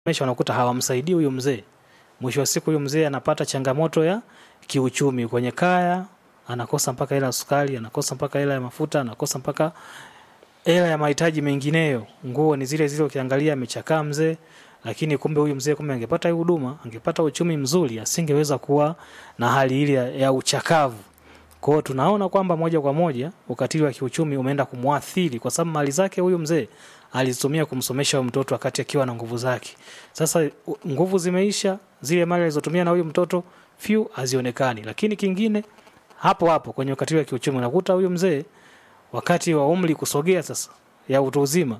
mesha unakuta hawamsaidii huyu mzee. Mwisho wa siku huyu mzee anapata changamoto ya kiuchumi kwenye kaya, anakosa mpaka hela ya sukari, anakosa mpaka hela ya mafuta, anakosa mpaka hela ya mahitaji mengineyo. Nguo ni zile zile, ukiangalia amechakaa mzee, lakini kumbe huyu mzee kumbe angepata hii huduma, angepata uchumi mzuri, asingeweza kuwa na hali ile ya, ya uchakavu. Kwa hiyo tunaona kwamba moja kwa moja ukatili wa kiuchumi umeenda kumwathiri, kwa sababu mali zake huyu mzee alizitumia kumsomesha huyu mtoto wakati akiwa na nguvu zake. Sasa u- nguvu zimeisha, zile mali alizotumia na huyu mtoto few hazionekani. Lakini kingine hapo hapo kwenye ukatili wa kiuchumi unakuta huyu mzee wakati wa umri kusogea sasa ya utu uzima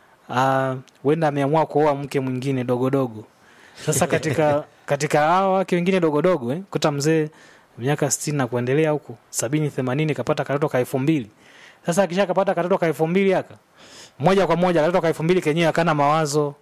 ah, huenda ameamua kuoa mke mwingine dogodogo. Sasa katika katika hao wake wengine dogodogo eh, kuta mzee miaka sitini na kuendelea huku sabini themanini kapata katoto ka elfu mbili sasa akisha kapata katoto ka elfu mbili aka moja kwa moja katoto ka elfu mbili kenyewe akana mawazo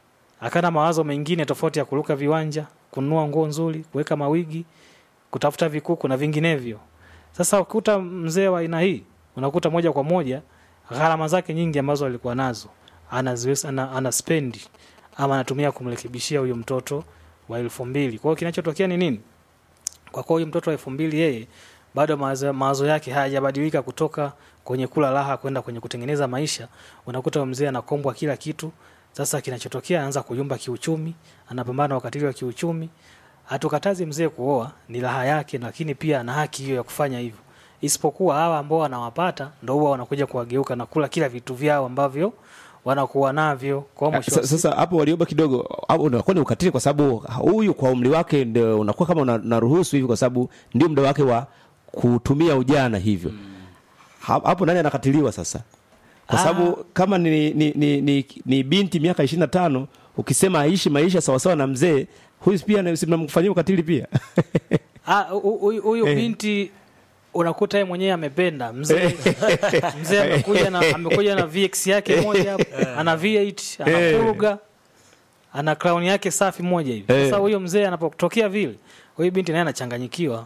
akana mawazo mengine tofauti ya kuruka viwanja kununua nguo nzuri kuweka mawigi kutafuta vikuku na vinginevyo sasa ukuta mzee wa aina hii unakuta moja kwa moja gharama zake nyingi ambazo alikuwa nazo anaziweza ana, ana spendi ama anatumia kumrekebishia huyo mtoto wa elfu mbili kwa hiyo kinachotokea ni nini kwa kuwa huyu mtoto wa elfu mbili yeye bado mawazo, mawazo yake hayajabadilika kutoka kwenye kula raha kwenda kwenye kutengeneza maisha unakuta huyo mzee anakombwa kila kitu sasa kinachotokea anaanza kuyumba kiuchumi anapambana na ukatili wa kiuchumi hatukatazi mzee kuoa ni raha yake lakini pia ana haki hiyo ya kufanya hivyo isipokuwa hawa ambao wanawapata ndo huwa wanakuja kuwageuka na kula kila vitu vyao ambavyo wanakuwa navyo kwa mwisho wa Sa- sasa hapo walioba kidogo hapo unakuwa ni ukatili kwa sababu huyu kwa umri wake ndio unakuwa kama una- unaruhusu hivi kwa sababu ndio muda wake wa kutumia ujana hivyo Ha- hapo nani anakatiliwa sasa kwa sababu kama ni, ni, ni, ni, ni binti miaka ishirini na tano ukisema aishi maisha sawasawa na mzee huyu pia na- si mnamfanyia ukatili pia Ah, hu- huyu huyu binti unakuta yeye mwenyewe amependa mzee mzee amekuja na amekuja na VX yake moja hapo ana V8 ana furuga ana crown yake safi moja hivi sasa huyo mzee anapotokea vile huyu binti naye anachanganyikiwa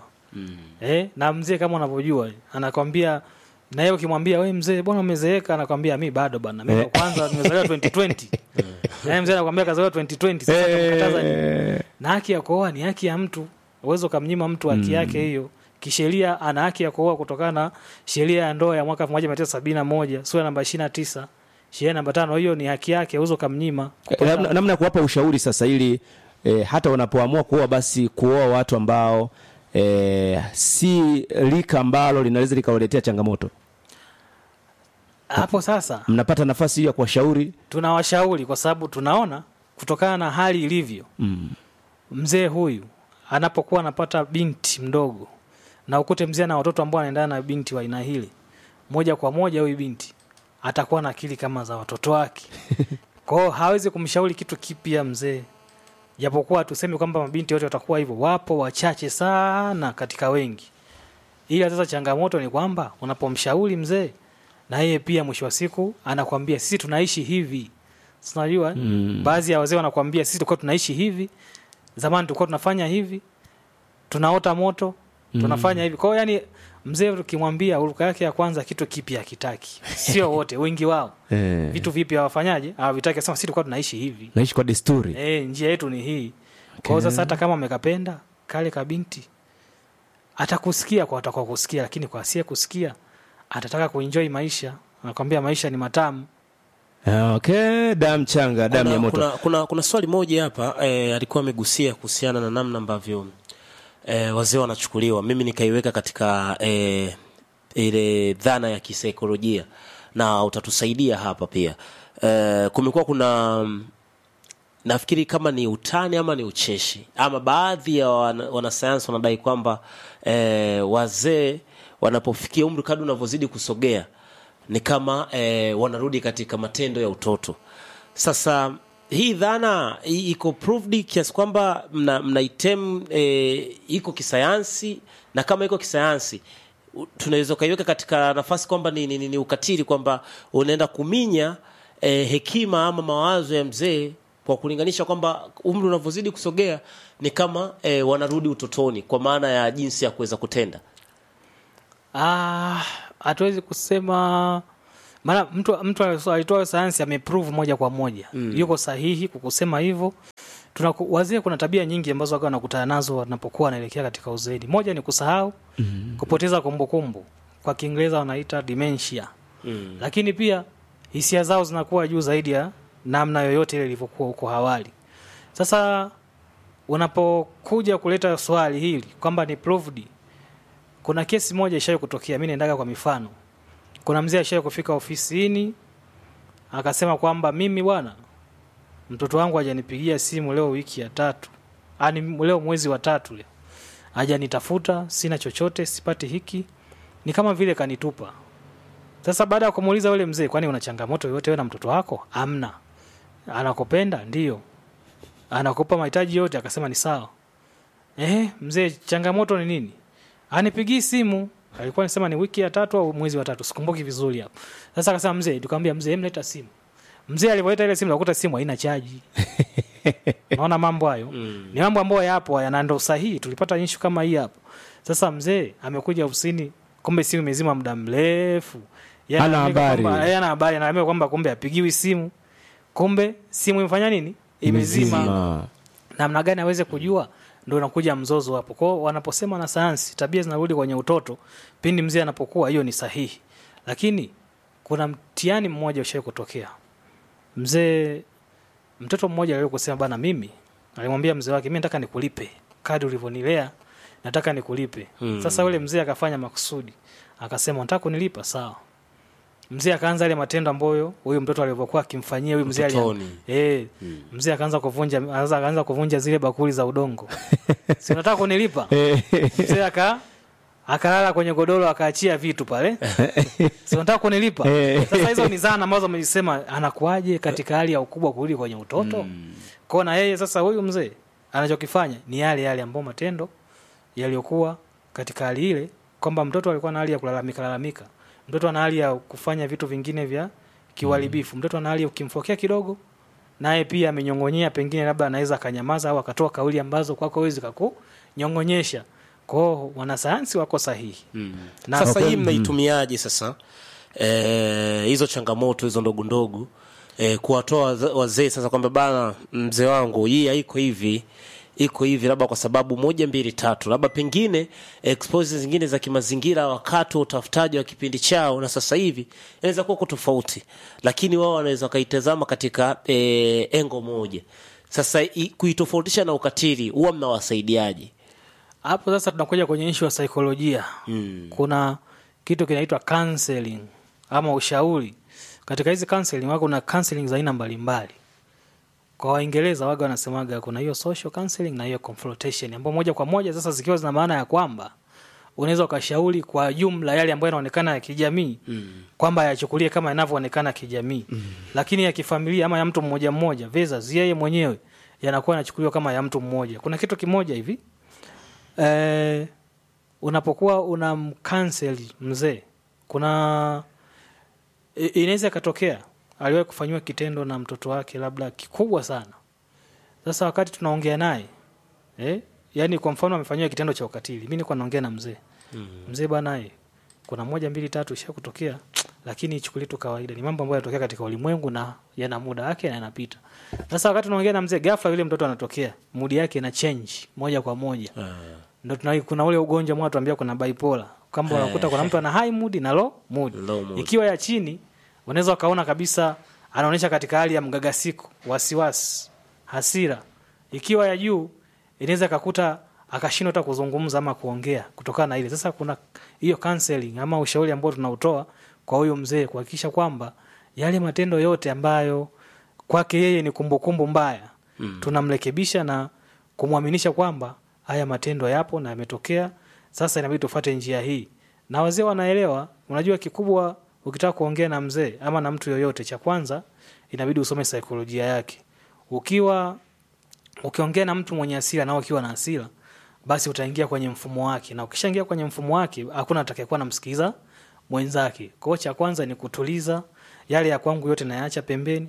eh na mzee kama unavyojua anakwambia na yeye ukimwambia wewe mzee bwana umezeeka anakwambia mi bado bana mimi kwanza nimezaliwa 2020 na mzee anakwambia kazaliwa 2020 sasa utamkataza nini? na haki ya kuoa ni haki ya mtu uwezo ukamnyima mtu haki yake hiyo kisheria ana haki ya kuoa kutokana na sheria ya ndoa ya mwaka 1971 sura namba 29 sheria namba tano hiyo ni haki yake uwezo ukamnyima Eh, namna namna ya kuwapa ushauri sasa ili eh, hata wanapoamua kuoa basi kuoa watu ambao eh, si lika ambalo linaweza likawaletea changamoto hapo sasa mnapata nafasi hiyo ya kuwashauri tunawashauri kwa sababu tunaona kutokana na hali ilivyo mm. mzee huyu anapokuwa anapata binti mdogo na ukute mzee na watoto ambao anaendana na binti wa aina hili moja kwa moja huyu binti atakuwa na akili kama za watoto wake kwa hiyo hawezi kumshauri kitu kipya mzee japokuwa tuseme kwamba mabinti wote watakuwa hivyo wapo wachache sana katika wengi ila sasa changamoto ni kwamba unapomshauri mzee na yeye pia mwisho wa siku anakwambia sisi tunaishi hivi Si unajua mm. baadhi ya wazee wanakwambia sisi tulikuwa tunaishi hivi zamani tulikuwa tunafanya hivi tunaota moto tunafanya hivi kwa hiyo yani mzee ukimwambia uruka yake ya kwanza kitu kipya akitaki sio wote wengi wao eh, vitu vipya hawafanyaje hawavitaki sema sisi tulikuwa tunaishi hivi naishi kwa desturi e, njia yetu ni hii kwa hiyo sasa hata kama amekapenda kale kabinti atakusikia kwa atakuwa kusikia lakini kwa asiye kusikia atataka kuenjoy maisha anakwambia maisha ni matamu Ah, okay damu changa damu ya kuna, moto kuna, kuna, kuna swali moja hapa eh, alikuwa amegusia kuhusiana na namna ambavyo eh, wazee wanachukuliwa mimi nikaiweka katika eh, ile dhana ya kisaikolojia na utatusaidia hapa pia eh, kumekuwa kuna mm, nafikiri kama ni utani ama ni ucheshi ama baadhi ya wana- wanasayansi wanadai kwamba eh, wazee wanapofikia umri kadri unavyozidi kusogea ni kama eh, wanarudi katika matendo ya utoto sasa hii dhana i- iko proved kiasi kwamba mna, mnaitem eh, iko kisayansi na kama iko kisayansi u- tunaweza ukaiweka katika nafasi kwamba ni, ni, ni, ni ukatili kwamba unaenda kuminya eh, hekima ama mawazo ya mzee kwa kulinganisha kwamba umri unavyozidi kusogea ni kama eh, wanarudi utotoni kwa maana ya jinsi ya kuweza kutenda Ah, hatuwezi kusema maana mtu mtu alitoa sayansi ameprove moja kwa moja Mm. yuko sahihi kukusema hivyo Tunaku, wazee kuna tabia nyingi ambazo wakawa wanakutana nazo wanapokuwa wanaelekea katika uzeeni moja ni kusahau Mm. kupoteza kumbukumbu kwa kiingereza wanaita dementia Mm. lakini pia hisia zao zinakuwa juu zaidi ya namna yoyote ile ilivyokuwa huko awali sasa unapokuja kuleta swali hili kwamba ni proved kuna kesi moja ishawahi kutokea mi naendaga kwa mifano kuna mzee ashawahi kufika ofisini akasema kwamba mimi bwana mtoto wangu hajanipigia simu leo wiki ya tatu ani leo mwezi wa tatu leo hajanitafuta sina chochote sipati hiki ni kama vile kanitupa sasa baada ya kumuuliza yule mzee kwani una changamoto yoyote wewe na mtoto wako amna anakupenda ndio anakupa mahitaji yote akasema ni sawa eh mzee changamoto ni nini anipigii simu alikuwa anasema ni wiki ya tatu au mwezi wa tatu sikumbuki vizuri hapo sasa akasema mzee tukamwambia mzee mleta simu mzee alivyoleta ile simu nakuta simu haina chaji naona mambo hayo Mm. ni mambo ambayo yapo haya na ndo sahihi tulipata ishu kama hii hapo sasa mzee amekuja ofisini kumbe simu imezima muda mrefu Yeye Hana analalamika habari. kwamba- yeye hana habari analalamika kwamba kumbe apigiwi simu kumbe simu imefanya nini imezima Imezima. namna gani aweze kujua ndo unakuja mzozo hapo kwao wanaposema na sayansi tabia zinarudi kwenye utoto pindi mzee anapokuwa hiyo ni sahihi lakini kuna mtihani mmoja ushawai kutokea mzee mtoto mmoja aliwahi kusema bana mimi alimwambia mzee wake mi nataka nikulipe kadi ulivyonilea nataka nikulipe Mm. sasa yule mzee akafanya makusudi akasema nataka kunilipa sawa mzee akaanza ile matendo ambayo huyu mtoto alivyokuwa akimfanyia huyu mzee alia- Utotoni. Eh, mzee akaanza kuvunja akaanza akaanza kuvunja zile bakuli za udongo si unataka kunilipa mzee aka akalala kwenye godoro akaachia vitu pale si unataka kunilipa sasa hizo ni zana ambazo amezisema anakuaje katika hali ya ukubwa kurudi kwenye utoto kwao na yeye sasa huyu mzee anachokifanya ni yale yale ambayo matendo yaliyokuwa katika hali ile kwamba mtoto alikuwa na hali ya kulalamika lalamika mtoto ana hali ya kufanya vitu vingine vya kiuharibifu mtoto ana hali ya ukimfokea kidogo naye pia amenyong'onyea pengine labda anaweza akanyamaza au akatoa kauli ambazo kwako wezi kakunyong'onyesha kwao wanasayansi wako sahihi Mm. Na- sasa Kwa hii kweli, mnaitumiaje sasa eh, hizo changamoto hizo ndogo ndogo eh, kuwatoa waze- wazee sasa kwamba bana mzee wangu hii haiko hivi iko hivi labda kwa sababu moja mbili tatu labda pengine exposes zingine za kimazingira wakati wa utafutaji wa kipindi chao na sasa hivi inaweza kuwa tofauti lakini wao wanaweza wakaitazama katika eh, engo moja sasa i- kuitofautisha na ukatili huwa mnawasaidiaje hapo sasa tunakuja kwenye ishu ya saikolojia mm. kuna kitu kinaitwa counseling ama ushauri katika hizi counseling wako kuna counseling za aina mbalimbali kwa waingereza waga wanasemaga kuna hiyo social counseling na hiyo confrontation ambao moja kwa moja sasa zikiwa zina maana ya kwamba unaweza ukashauri kwa jumla yale ambayo yanaonekana ya kijamii mm. kwamba yachukulie kama yanavyoonekana kijamii mm. lakini ya kifamilia ama ya mtu mmoja mmoja versus yeye mwenyewe yanakuwa yanachukuliwa kama ya mtu mmoja kuna kitu kimoja hivi eh, unapokuwa unamkansel mzee kuna i- inaweza ikatokea aliwahi kufanyiwa kitendo na mtoto wake labda kikubwa sana sasa wakati tunaongea naye eh, yani kwa mfano amefanyiwa kitendo cha ukatili mi nilikuwa naongea na mzee Mm. mzee banaye kuna moja mbili tatu isha kutokea lakini ichukulie tu kawaida ni mambo ambayo yanatokea katika ulimwengu na yana muda wake na yanapita sasa wakati tunaongea na mzee ghafla yule mtoto anatokea mudi yake ina change moja kwa moja Ah. ndo tuna, kuna ule ugonjwa mwa tuambia kuna bipolar kwamba unakuta kuna mtu ana high mood na low mood. Low mood. ikiwa ya chini unaweza ukaona kabisa anaonyesha katika hali ya mgagasiko wasiwasi hasira ikiwa ya juu inaweza kakuta akashindwa hata kuzungumza ama kuongea kutokana na ile sasa kuna hiyo counseling ama ushauri ambao tunautoa kwa huyo mzee kuhakikisha kwamba yale matendo yote ambayo kwake yeye ni kumbukumbu mbaya mm. tunamrekebisha na kumwaminisha kwamba haya matendo yapo na yametokea sasa inabidi tufate njia hii na wazee wanaelewa unajua kikubwa ukitaka kuongea na mzee ama na mtu yoyote cha kwanza inabidi usome saikolojia yake ukiwa ukiongea na mtu mwenye hasira nao ukiwa na hasira basi utaingia kwenye mfumo wake na ukishaingia kwenye mfumo wake hakuna atakayekuwa namsikiliza mwenzake kwao cha kwanza ni kutuliza yale ya kwangu yote nayaacha pembeni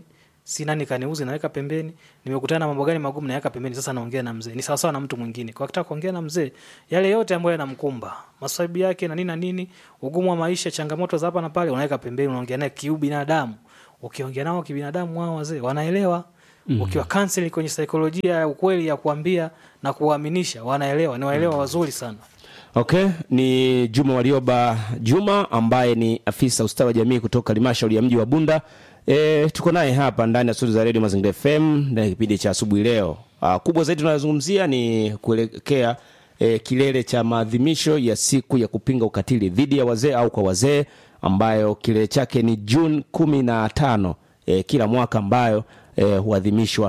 si nani kaniuzi naweka pembeni nimekutana na mambo gani magumu naweka pembeni sasa naongea na mzee ni sawasawa na mtu mwingine kwa kitaka kuongea na mzee yale yote ambayo yanamkumba maswaibu yake na nini na nini ugumu wa maisha changamoto za hapa na pale unaweka pembeni unaongea naye kiubinadamu ukiongea nao kibinadamu wao wazee wanaelewa mm. ukiwa counseling kwenye saikolojia ya ukweli ya kuambia na kuwaaminisha wanaelewa ni waelewa wazuri sana okay ni juma walioba juma ambaye ni afisa ustawi wa jamii kutoka halmashauri ya mji wa bunda e, tuko naye hapa ndani ya studio za redio mazingira fm ndani ya kipindi cha asubuhi leo uh, kubwa zaidi tunayozungumzia ni kuelekea e, kilele cha maadhimisho ya siku ya kupinga ukatili dhidi ya wazee au kwa wazee ambayo kilele chake ni juni kumi na tano e, kila mwaka ambayo e, huadhimishwa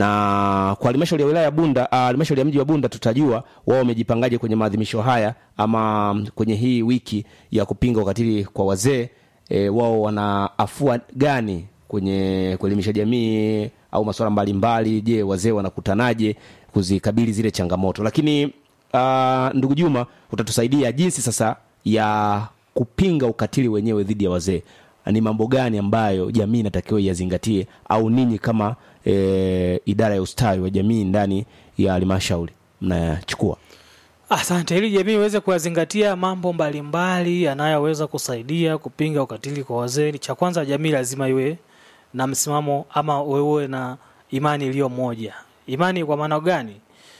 na kwa halmashauri ya wilaya ya Bunda, ah, halmashauri ya mji wa Bunda tutajua wao wamejipangaje kwenye maadhimisho haya ama mm, kwenye hii wiki ya kupinga ukatili kwa wazee e, wao wana afua gani kwenye kuelimisha jamii au masuala mbalimbali. Je, wazee wanakutanaje kuzikabili zile changamoto? Lakini uh, ndugu Juma, utatusaidia jinsi sasa ya kupinga ukatili wenyewe dhidi ya wazee ni mambo gani ambayo jamii inatakiwa yazingatie au ninyi kama e, idara ya ustawi wa jamii ndani ya halmashauri mnayachukua Asante. Ili jamii iweze kuyazingatia mambo mbalimbali yanayoweza kusaidia kupinga ukatili kwa wazee, cha kwanza, jamii lazima iwe na msimamo ama uwe na imani iliyo moja. Imani kwa maana gani?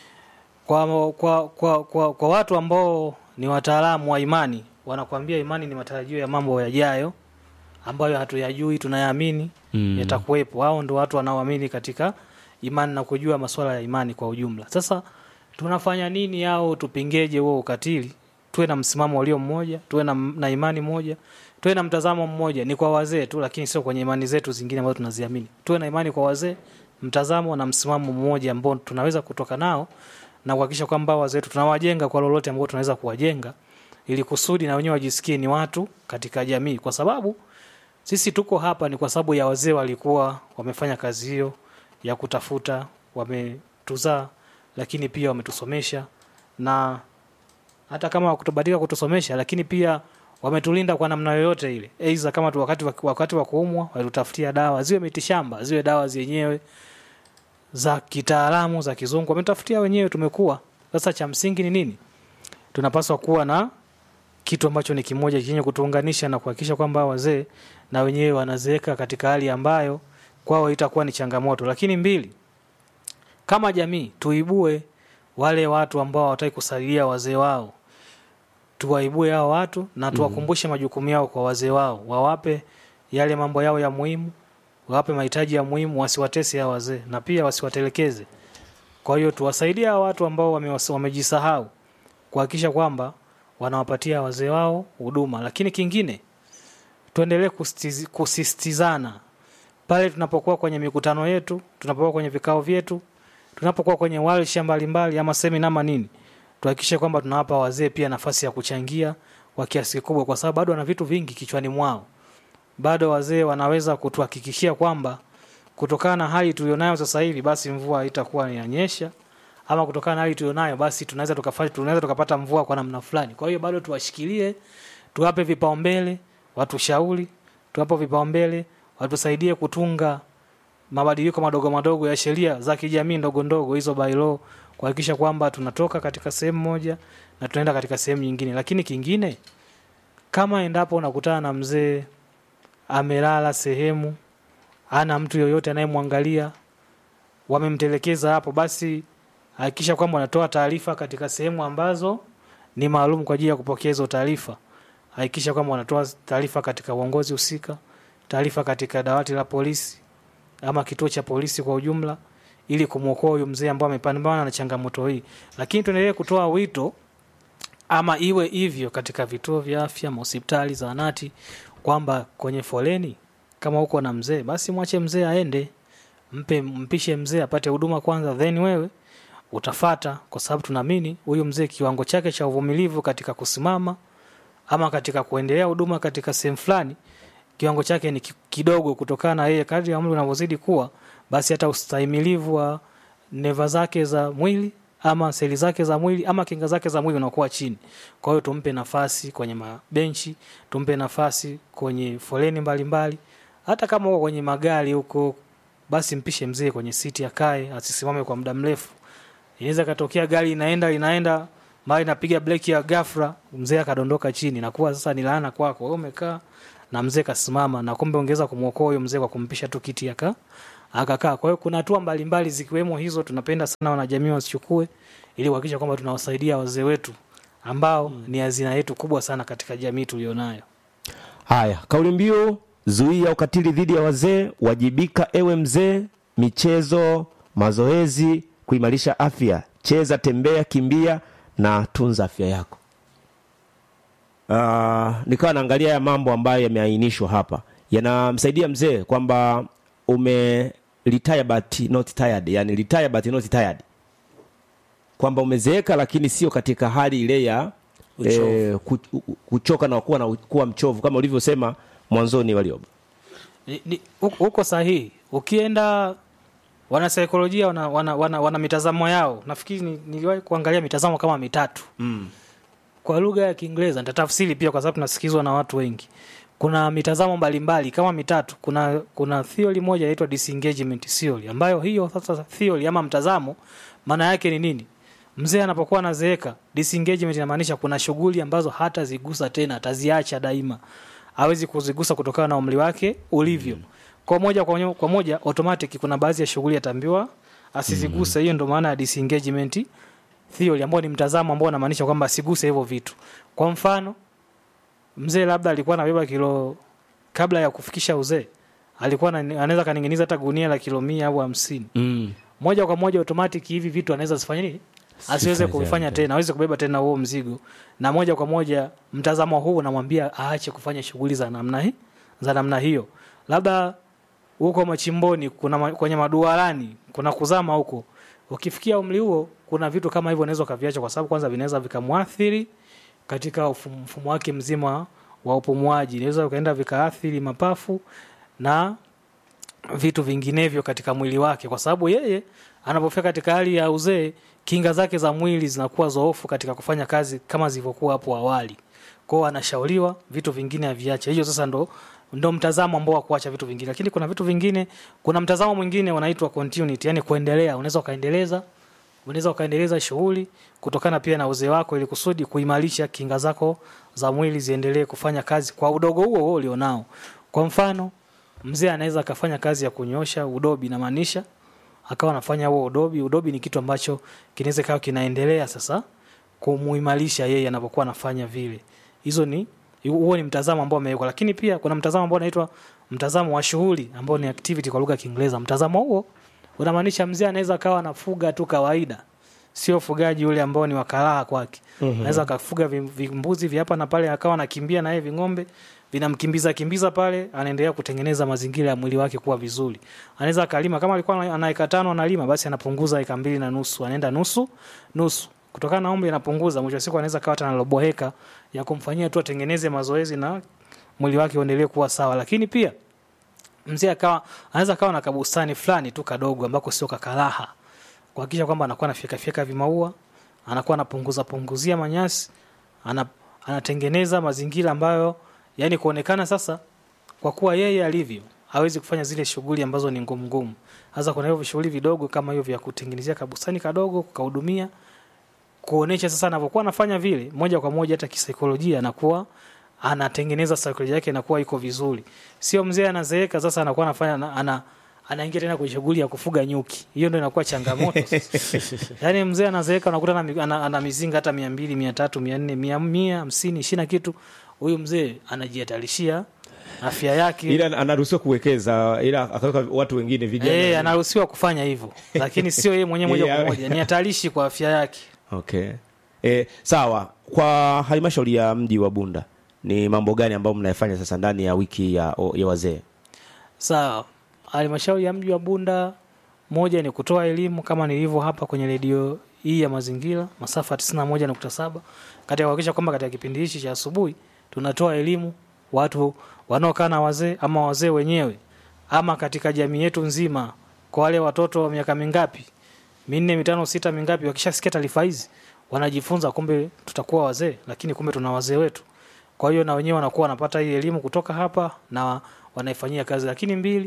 Kwa, kwa, kwa, kwa, kwa watu ambao ni wataalamu wa imani wanakuambia imani ni matarajio ya mambo yajayo ambayo hatuyajui, tunayaamini Mm. yatakuwepo. Hao ndio watu wanaoamini katika imani na kujua masuala ya imani kwa ujumla. Sasa tunafanya nini au tupingeje huo ukatili? Tuwe na msimamo ulio mmoja, tuwe na, na imani moja, tuwe na mtazamo mmoja. Ni kwa wazee tu, lakini sio kwenye imani zetu zingine ambazo tunaziamini. Tuwe na imani kwa wazee, mtazamo na msimamo mmoja ambao tunaweza kutoka nao na kuhakikisha kwamba wazee wetu tunawajenga kwa lolote ambao tunaweza kuwajenga, ili kusudi na wenyewe wajisikie ni watu katika jamii, kwa sababu sisi tuko hapa ni kwa sababu ya wazee walikuwa wamefanya kazi hiyo ya kutafuta, wametuzaa, lakini pia wametusomesha, na hata kama wakutubatika kutusomesha, lakini pia wametulinda kwa namna yoyote ile, aidha kama tu wakati wa, wakati wa kuumwa walitutafutia dawa, ziwe mitishamba, ziwe dawa zenyewe za kitaalamu za kizungu, wametutafutia wenyewe, tumekuwa. Sasa cha msingi ni nini? Tunapaswa kuwa na kitu ambacho ni kimoja chenye kutuunganisha na kuhakikisha kwamba wazee na wenyewe wanazeeka katika hali ambayo kwao itakuwa ni changamoto. Lakini mbili, kama jamii tuibue wale watu ambao hawataki kusaidia wazee wao, tuwaibue hao watu na tuwakumbushe majukumu yao kwa wazee wao, wawape yale mambo yao ya muhimu, wawape mahitaji ya muhimu, wasiwatese hao wazee na pia wasiwatelekeze. Kwa hiyo tuwasaidie hao watu ambao wame- wamejisahau kuhakikisha kwamba wanawapatia wazee wao huduma. Lakini kingine, tuendelee kustiz- kusisitizana pale tunapokuwa kwenye mikutano yetu, tunapokuwa kwenye vikao vyetu, tunapokuwa kwenye warsha mbalimbali ama semina ama nini, tuhakikishe kwamba tunawapa wazee pia nafasi ya kuchangia kwa kiasi kikubwa, kwa sababu bado wana vitu vingi kichwani mwao. Bado wazee wanaweza kutuhakikishia kwamba kutokana na hali tulionayo sasa hivi, basi mvua haitakuwa inanyesha ama kutokana na hali tulionayo, basi tunaweza tukafanya tunaweza tukapata mvua kwa namna fulani. Kwa hiyo bado tuwashikilie, tuwape vipaumbele, watushauri, tuwape vipaumbele, watusaidie kutunga mabadiliko madogo madogo ya sheria za kijamii ndogo ndogo, hizo bylaw, kuhakikisha kwamba tunatoka katika sehemu moja na tunaenda katika sehemu nyingine. Lakini kingine, kama endapo unakutana na mzee amelala sehemu, ana mtu yoyote anayemwangalia, wamemtelekeza hapo, basi hakikisha kwamba wanatoa taarifa katika sehemu ambazo ni maalum kwa ajili ya kupokea hizo taarifa. Hakikisha kwamba wanatoa taarifa katika uongozi husika, taarifa katika dawati la polisi ama kituo cha polisi kwa ujumla, ili kumwokoa huyu mzee ambao amepambana na changamoto hii. Lakini tuendelee kutoa wito ama iwe hivyo katika vituo vya afya, mahospitali, zahanati, kwamba kwenye foleni kama uko na mzee, basi mwache mzee aende, mpe mpishe mzee apate huduma kwanza, then wewe utafata, kwa sababu tunaamini huyu mzee kiwango chake cha uvumilivu katika kusimama ama katika kuendelea huduma katika sehemu fulani kiwango chake ni ki- kidogo kutokana na yeye kadri ya umri unavyozidi kuwa basi hata ustahimilivu wa neva zake za mwili ama seli zake za mwili ama kinga zake za mwili unakuwa chini kwa hiyo tumpe nafasi kwenye mabenchi tumpe nafasi kwenye foleni mbalimbali hata kama uko kwenye magari huko basi mpishe mzee kwenye siti akae asisimame kwa muda mrefu inaweza katokea gari inaenda linaenda mara inapiga breki ya ghafla mzee akadondoka chini nakuwa sasa ni laana kwako wewe umekaa na mzee kasimama na kumbe ongeza kumwokoa huyo mzee kwa kumpisha tu kiti aka akakaa kwa hiyo kuna hatua mbalimbali zikiwemo hizo tunapenda sana wanajamii wasichukue ili kuhakikisha kwamba tunawasaidia wazee wetu ambao ni hazina yetu kubwa sana katika jamii tulionayo Haya, kauli mbiu zuia ukatili dhidi ya wazee, wajibika ewe mzee, michezo, mazoezi, kuimarisha afya, cheza, tembea, kimbia na tunza afya yako. Uh, nikawa naangalia ya mambo ambayo yameainishwa hapa yanamsaidia mzee kwamba ume retire but not tired, yani retire but not tired, kwamba umezeeka lakini sio katika hali ile ya Uchovu. eh, ku- kuchoka na kuwa, na kuwa mchovu kama ulivyosema mwanzoni walioba Ni- ni- huko huko sahihi ukienda wanasaikolojia wana, wana, wana, wana mitazamo yao nafikiri ni- niliwahi kuangalia mitazamo kama mitatu mm. kwa lugha ya kiingereza nitatafsiri pia kwa sababu tunasikizwa na watu wengi kuna mitazamo mbalimbali kama mitatu kuna kuna theory moja inaitwa disengagement theory ambayo hiyo sasa theory ama mtazamo maana yake ni nini mzee anapokuwa anazeeka disengagement inamaanisha kuna shughuli ambazo hata zigusa tena ataziacha daima hawezi kuzigusa kutokana na umri wake ulivyo kwa moja kwa moja, kwa moja automatic kuna baadhi ya shughuli ataambiwa asiziguse hiyo ndio maana ya disengagement theory ambao ni mtazamo ambao unamaanisha kwamba asiguse hivyo vitu kwa mfano mzee labda alikuwa anabeba kilo kabla ya kufikisha uzee alikuwa ana- anaweza kaninginiza hata gunia la kilo mia au hamsini mm. moja kwa moja automatic hivi vitu anaweza zifanye nini asiweze Sifanye kuvifanya tena. tena aweze kubeba tena huo mzigo na moja kwa moja mtazamo huu unamwambia aache kufanya shughuli za namna hii za namna hiyo labda huko machimboni kuna ma, kwenye maduarani kuna kuzama huko ukifikia umri huo kuna vitu kama hivyo unaweza ukaviacha kwa sababu kwanza vinaweza vikamwathiri katika ufu- mfumo wake mzima wa upumuaji inaweza ukaenda vikaathiri mapafu na vitu vinginevyo katika mwili wake kwa sababu yeye anapofika katika hali ya uzee kinga zake za mwili zinakuwa zoofu katika kufanya kazi kama zilivyokuwa hapo awali kwao anashauriwa vitu vingine aviache hiyo sasa ndo ndo mtazamo ambao wa kuacha vitu vingine lakini kuna vitu vingine kuna mtazamo mwingine unaitwa continuity yani kuendelea unaweza ukaendeleza unaweza ukaendeleza shughuli kutokana pia na uzee wako ili kusudi kuimarisha kinga zako za mwili ziendelee kufanya kazi kwa udogo huo huo ulionao kwa mfano mzee anaweza akafanya kazi ya kunyosha udobi inamaanisha akawa anafanya huo udobi udobi ni kitu ambacho kinaweza kawa kinaendelea sasa kumuimarisha yeye anapokuwa anafanya vile hizo ni huo ni mtazamo ambao amewekwa lakini pia kuna mtazamo ambao unaitwa mtazamo wa shughuli ambao ni activity kwa lugha ya Kiingereza mtazamo huo unamaanisha mzee anaweza akawa anafuga tu kawaida sio ufugaji ule ambao ni wakaraha kwake mm-hmm. anaweza akafuga vim- vimbuzi vya hapa na pale akawa anakimbia naye ving'ombe vinamkimbiza kimbiza pale anaendelea kutengeneza mazingira ya mwili wake kuwa vizuri anaweza akalima kama alikuwa ana- ana eka tano analima basi anapunguza eka mbili na nusu anaenda nusu nusu kutokana na umri anapunguza mwisho wa siku anaweza kawa hata na robo heka ya kumfanyia tu atengeneze mazoezi na mwili wake uendelee kuwa sawa lakini pia mzee akawa anaweza akawa na kabustani fulani tu kadogo ambako sio kakaraha kuhakikisha kwamba anakuwa anafyeka fyeka vimaua anakuwa anapunguza punguzia manyasi ana, anatengeneza mazingira ambayo yani kuonekana sasa kwa kuwa yeye alivyo hawezi kufanya zile shughuli ambazo ni ngumu ngumu hasa kuna hivyo shughuli vidogo kama hivyo vya kutengenezea kabustani kadogo kukahudumia kuonesha sasa anavyokuwa anafanya vile moja kwa moja hata kisaikolojia anakuwa anatengeneza saikolojia yake inakuwa iko vizuri sio mzee anazeeka sasa anakuwa anafanya ana, ana anaingia tena kwenye shughuli ya kufuga nyuki hiyo ndio inakuwa changamoto yaani mzee anazeeka unakuta ana, mi- ana, ana mizinga hata mia mbili mia tatu mia nne mia mia hamsini ishina kitu huyu mzee anajihatarishia afya yake ila anaruhusiwa kuwekeza ila akaweka watu wengine vijana Eh, anaruhusiwa kufanya hivyo lakini sio yeye mwenyewe moja Yeah. kwa moja ni hatarishi kwa afya yake okay e, sawa kwa halmashauri ya mji wa bunda ni mambo gani ambayo mnayafanya sasa ndani ya wiki ya, ya wazee sawa halmashauri ya mji wa bunda moja ni kutoa elimu kama nilivyo hapa kwenye redio hii ya mazingira masafa 91.7 katika kuhakikisha kwamba katika kipindi hichi cha asubuhi tunatoa elimu watu wanaokaa na wazee ama wazee wenyewe ama katika jamii yetu nzima kwa wale watoto wa miaka mingapi minne mitano sita mingapi wakishasikia taarifa hizi wanajifunza kumbe tutakuwa wazee lakini kumbe tuna wazee wetu kwa hiyo na wenyewe wanakuwa wanapata hii elimu kutoka hapa na wanaifanyia kazi lakini mbili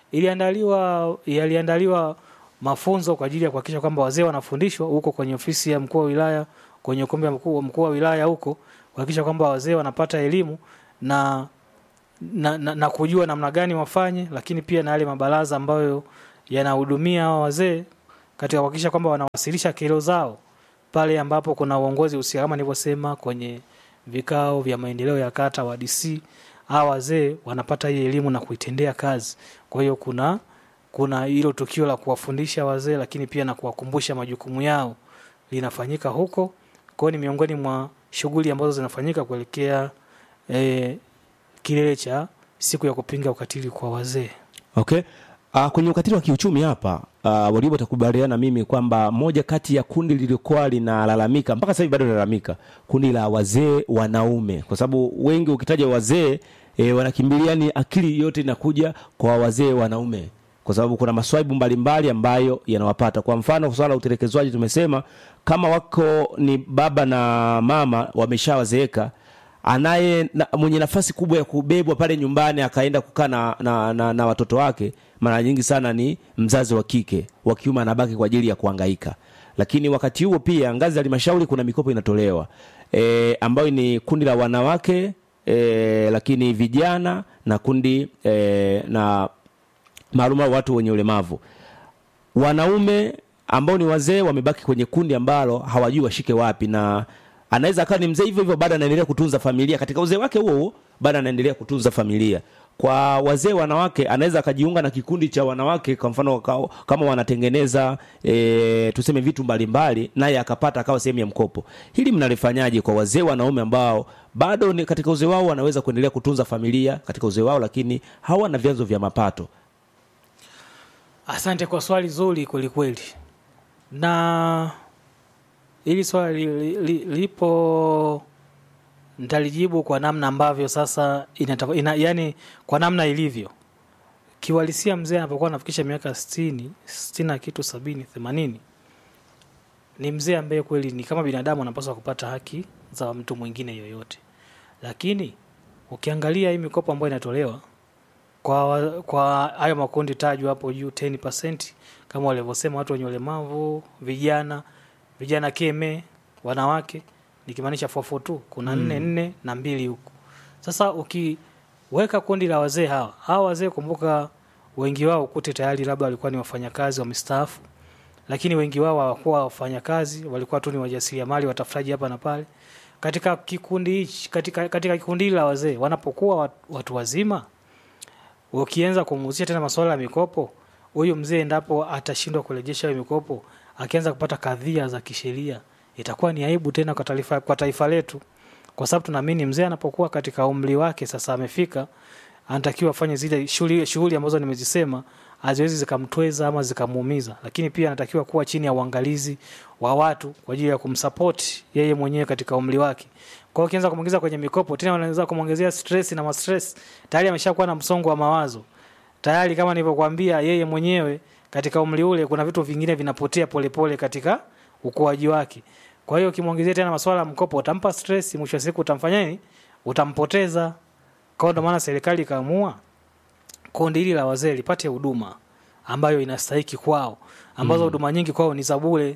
iliandaliwa yaliandaliwa mafunzo kwa ajili ya kuhakikisha kwamba wazee wanafundishwa huko kwenye ofisi ya mkuu wa wilaya kwenye ukumbi wa mkuu mkuu wa wilaya huko kuhakikisha kwamba wazee wanapata elimu na na, na, na kujua namna gani wafanye lakini pia na yale mabaraza ambayo yanahudumia hawa wazee katika kuhakikisha kwamba wanawasilisha kero zao pale ambapo kuna uongozi husika kama nilivyosema kwenye vikao vya maendeleo ya kata wa DC hawa wazee wanapata hii elimu na kuitendea kazi kwa hiyo kuna kuna hilo tukio la kuwafundisha wazee lakini pia na kuwakumbusha majukumu yao linafanyika huko kwa hiyo ni miongoni mwa shughuli ambazo zinafanyika kuelekea eh, kilele cha siku ya kupinga ukatili kwa wazee okay Uh, kwenye ukatili wa kiuchumi hapa uh, walibo takubaliana mimi kwamba moja kati ya kundi lilikuwa linalalamika mpaka sasa hivi bado linalalamika kundi la wazee wanaume kwa sababu wengi ukitaja wazee e, wanakimbilia ni akili yote inakuja kwa wazee wanaume kwa sababu kuna maswaibu mbalimbali ambayo yanawapata kwa mfano swala la utelekezwaji tumesema kama wako ni baba na mama wameshawazeeka anaye na, mwenye nafasi kubwa ya kubebwa pale nyumbani akaenda kukaa na, na, na, na watoto wake mara nyingi sana ni mzazi wa kike wa kiume anabaki kwa ajili ya kuhangaika lakini wakati huo pia ngazi ya halmashauri kuna mikopo inatolewa e, ambayo ni kundi la wanawake e, lakini vijana na kundi e, na maalum au watu wenye ulemavu wanaume ambao ni wazee wamebaki kwenye kundi ambalo hawajui washike wapi na anaweza akawa ni mzee hivyo hivyo bado anaendelea kutunza familia katika uzee wake huo huo bado anaendelea kutunza familia kwa wazee wanawake anaweza akajiunga na kikundi cha wanawake kwa mfano wakao, kama wanatengeneza e, tuseme vitu mbalimbali naye akapata akawa sehemu ya mkopo hili mnalifanyaje kwa wazee wanaume ambao bado ni katika uzee wao wanaweza kuendelea kutunza familia katika uzee wao lakini hawana vyanzo vya mapato asante kwa swali zuri kwelikweli na hili swali li, li, lipo nitalijibu kwa namna ambavyo sasa inataka, ina, yani kwa namna ilivyo kiwalisia mzee anapokuwa anafikisha miaka sitini sitini na kitu sabini themanini ni mzee ambaye kweli ni kama binadamu anapaswa kupata haki za mtu mwingine yoyote lakini ukiangalia hii mikopo ambayo inatolewa kwa wa- kwa hayo makundi tajwa hapo juu 10% kama walivyosema watu wenye ulemavu vijana vijana keme wanawake nikimaanisha 442 kuna nne nne na mbili huku sasa ukiweka kundi la wazee hawa hawa wazee kumbuka wengi wao kute tayari labda walikuwa ni wafanyakazi wamestaafu lakini wengi wao hawakuwa wafanyakazi walikuwa tu ni wajasiriamali watafutaji hapa na pale katika kikundi hichi katika, katika kikundi hili la wazee wanapokuwa watu, watu wazima ukianza kumuhusisha tena masuala ya mikopo huyu mzee endapo atashindwa kurejesha hiyo mikopo akianza kupata kadhia za kisheria itakuwa ni aibu tena kwa taifa, kwa taifa letu kwa sababu tunaamini mzee anapokuwa katika umri wake sasa amefika anatakiwa afanye zile shughuli shughuli ambazo nimezisema haziwezi zikamtweza ama zikamuumiza lakini pia anatakiwa kuwa chini ya uangalizi wa watu kwa ajili ya kumsapoti yeye mwenyewe katika umri wake kwa hiyo ukianza kumwingiza kwenye mikopo tena unaweza kumwongezea stress na mastress tayari ameshakuwa na msongo wa mawazo tayari kama nilivyokuambia yeye mwenyewe katika umri ule kuna vitu vingine vinapotea polepole pole katika ukuaji wake kwa hiyo ukimwongezea tena masuala ya mkopo utampa stress mwisho wa siku utamfanya nini utampoteza kwa hiyo ndio maana serikali ikaamua kundi hili la wazee lipate huduma ambayo inastahiki kwao ambazo huduma nyingi kwao ni za bure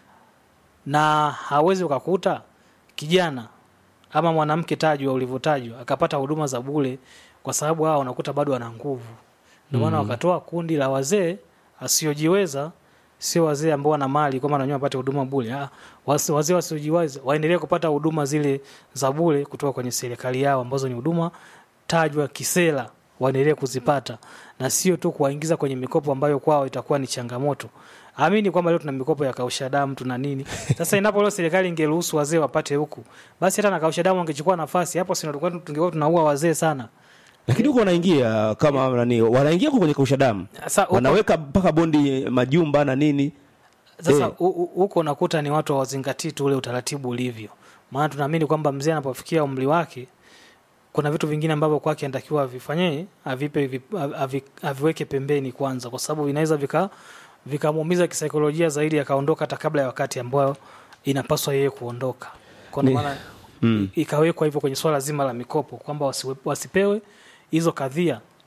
na hawezi ukakuta kijana ama mwanamke tajwa ulivyotajwa akapata huduma za bure kwa sababu hao unakuta bado wana nguvu ndio maana wakatoa kundi la wazee asiojiweza sio wazee ambao wana mali kwamba na wenyewe wapate huduma bure Ah, wasi- wazee wasiojiweza waendelee kupata huduma zile za bure kutoka kwenye serikali yao ambazo ni huduma tajwa kisera waendelee kuzipata na sio tu kuwaingiza kwenye mikopo ambayo kwao itakuwa ni changamoto amini kwamba leo tuna mikopo ya kausha damu tuna nini sasa inapo leo serikali ingeruhusu wazee wapate huku basi hata na kausha damu wangechukua nafasi hapo si tulikuwa tungekuwa tunaua wazee sana lakini huko wanaingia kama nani wanaingia huko kwenye kausha damu sasa huko- wanaweka mpaka bondi majumba na nini sasa Eh. hu- hu- huko unakuta ni watu hawazingatii tu ule utaratibu ulivyo maana tunaamini kwamba mzee anapofikia umri wake kuna vitu vingine ambavyo kwake anatakiwa avifanye avipe vi- avi, aviweke pembeni kwanza kwa sababu vinaweza vika vikamuumiza kisaikolojia zaidi akaondoka hata kabla ya wakati ambao inapaswa yeye kuondoka kwa ndio Ni- maana i- ikawekwa hivyo kwenye swala zima la mikopo kwamba wasiwe- wasipewe hizo kadhia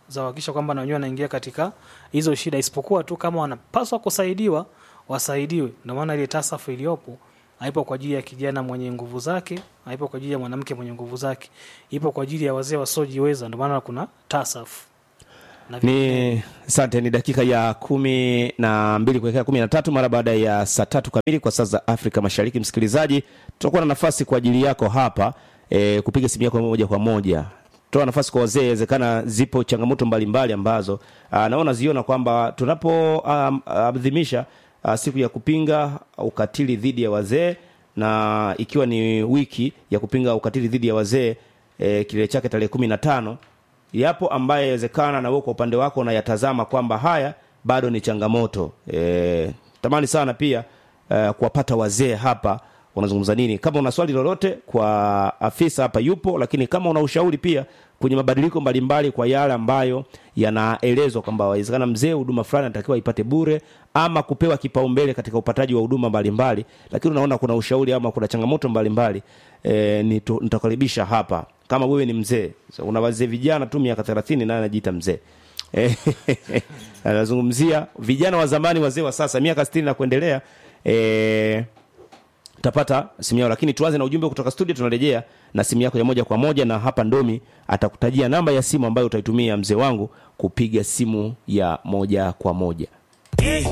za kuhakikisha kwamba na wenyewe wanaingia katika hizo shida, isipokuwa tu kama wanapaswa kusaidiwa wasaidiwe. Ndio maana ile tasafu iliyopo haipo kwa ajili ya kijana mwenye nguvu zake, haipo kwa ajili ya mwanamke mwenye nguvu zake, ipo kwa ajili ya wazee wasiojiweza. Ndio maana kuna tasafu na ni asante ni dakika ya kumi na mbili kuelekea kumi na tatu mara baada ya saa tatu kamili kwa saa za afrika mashariki msikilizaji tutakuwa na nafasi kwa ajili yako hapa e, kupiga simu yako moja kwa moja toa nafasi kwa wazee inawezekana zipo changamoto mbalimbali ambazo aa, naona ziona kwamba tunapoadhimisha siku ya kupinga ukatili dhidi ya wazee na ikiwa ni wiki ya kupinga ukatili dhidi ya wazee e, kilele chake tarehe kumi na tano yapo ambaye yawezekana na wewe kwa upande wako unayatazama kwamba haya bado ni changamoto e, tamani sana pia e, kuwapata wazee hapa wanazungumza nini kama una swali lolote kwa afisa hapa yupo lakini kama una ushauri pia kwenye mabadiliko mbalimbali kwa yale ambayo yanaelezwa kwamba wawezekana mzee huduma fulani anatakiwa ipate bure ama kupewa kipaumbele katika upataji wa huduma mbalimbali lakini unaona kuna ushauri ama kuna changamoto mbalimbali e, nitakaribisha hapa kama wewe ni mzee so, una wazee vijana tu miaka thelathini naye anajiita mzee anazungumzia vijana wa zamani wazee wa sasa miaka sitini na kuendelea e, utapata simu yao lakini tuanze na ujumbe kutoka studio tunarejea na simu yako ya moja kwa moja na hapa ndomi atakutajia namba ya simu ambayo utaitumia mzee wangu kupiga simu ya moja kwa moja